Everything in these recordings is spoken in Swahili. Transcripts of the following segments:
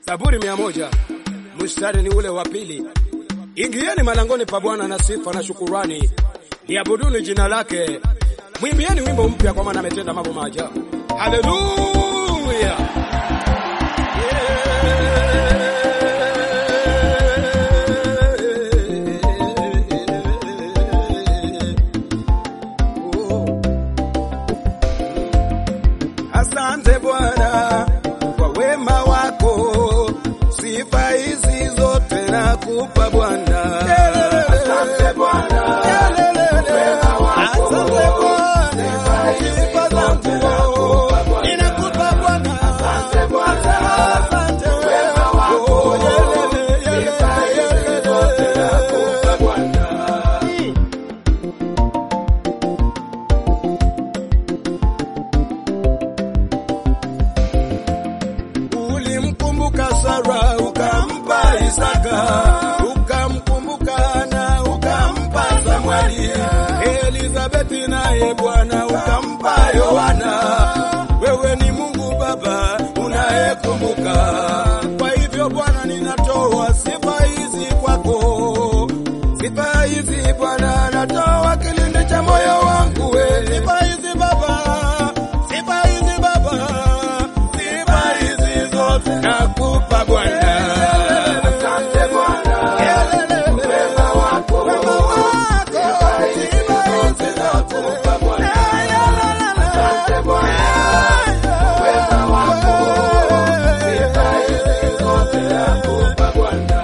Zaburi mia moja mstari ni ule wa pili. Ingieni malangoni pa Bwana na sifa na shukurani, liabuduni jina lake, mwimbieni wimbo mpya, kwa maana ametenda mambo maajabu. Haleluya! Asante Bwana kwa wema wako, sifa hizi zote nakupa Bwana. Asante Bwana, wema wako, sifa sifa zangu ninakupa Bwana. Asante Bwana, asante wema wako, sifa hizi zote nakupa Bwana. Ulimkumbuka Sara ukampa Isaka, ukamkumbuka Hana ukampa Samueli, Elizabeti naye Bwana ukampa Yohana. Wewe ni Mungu Baba unayekumbuka. Kwa hivyo Bwana, ninatoa sifa hizi kwako, sifa hizi Bwana, natoa kilindi cha moyo wangu, we sifa hizi Baba, sifa hizi Baba, sifa hizi zote nakupa Bwana. Asante Bwana, wema wako, wema wako, sifa hizi nakupa Bwana. Asante Bwana, wema wako, sifa hizi zote nakupa Bwana.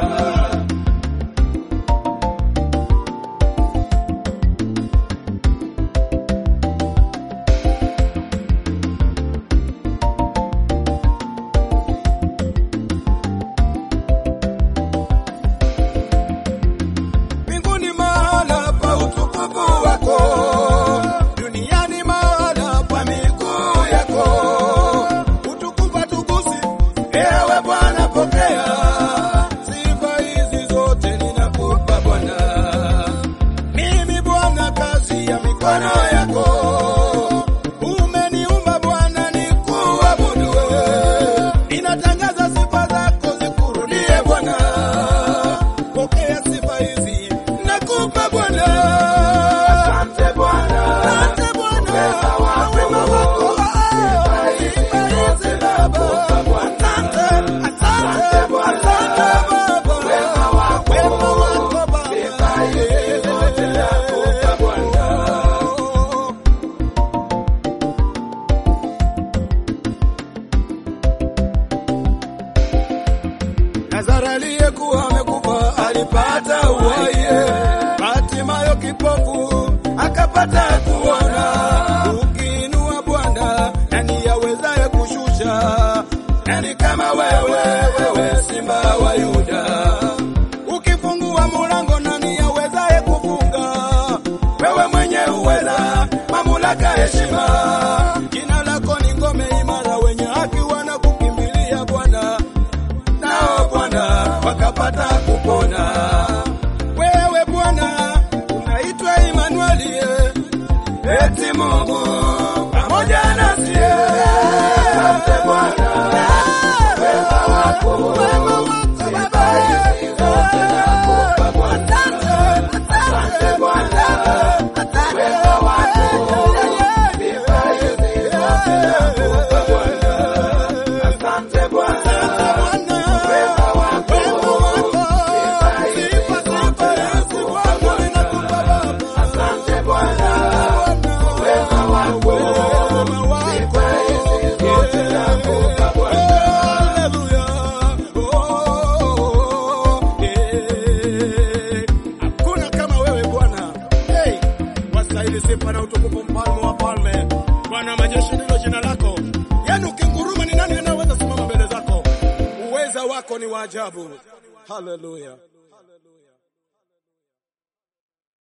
Mbinguni mahala pa utukufu wako, duniani mahala pa miguu yako. Utukufu tukusi, ewe Bwana, pokea sifa hizi zote ninakupa Bwana. Mimi Bwana, kazi ya mikono yako, umeniumba Bwana nikuabudu wewe. Ninatangaza sifa zako zikurudie Bwana pokea sifa hizi nakupa Bwana. Asante Bwana, asante Bwana, wema wako sifa hizi nakupa Bwana. Asante, asante Bwana, wema wako, wema wako Baba, sifa hizi zote nakupa Bwana. Lazaro aliyekuwa amekufa alipata uhai, Hatimayo kipofu akapata kuona. Ukiinua Bwana, nani yawezaye kushusha? Nani kama wewe, wewe Simba wa Yuda? Ukifungua mulango, nani yawezaye kufunga? Wewe mwenye uweza, mamlaka, heshima, jina lako ni ngome imara, wenye haki wanakukimbilia Bwana nao Bwana wakapata kupona. Wewe Bwana unaitwa Imanueli, eti Mungu pamoja nasi. Asante Bwana, wema wako, wema wako Baba, hizi zote nakupa Bwana. Asante Bwana, wema wako, sifa hizi zote nakupa Bwana. Asante Bwana, wema wako, sifa hizi zote nakupa Bwana. Asante Bwana, wema wako, sifa hizi zote nakupa Bwana. Hakuna kama wewe Bwana. Hey, wastahili sifa na utukufu, mfalme wa falme, Bwana wa majeshi ndilo jina lako. Yaani ukinguruma, ni nani anayeweza simama mbele zako? Uweza wako ni wa ajabu. Haleluya.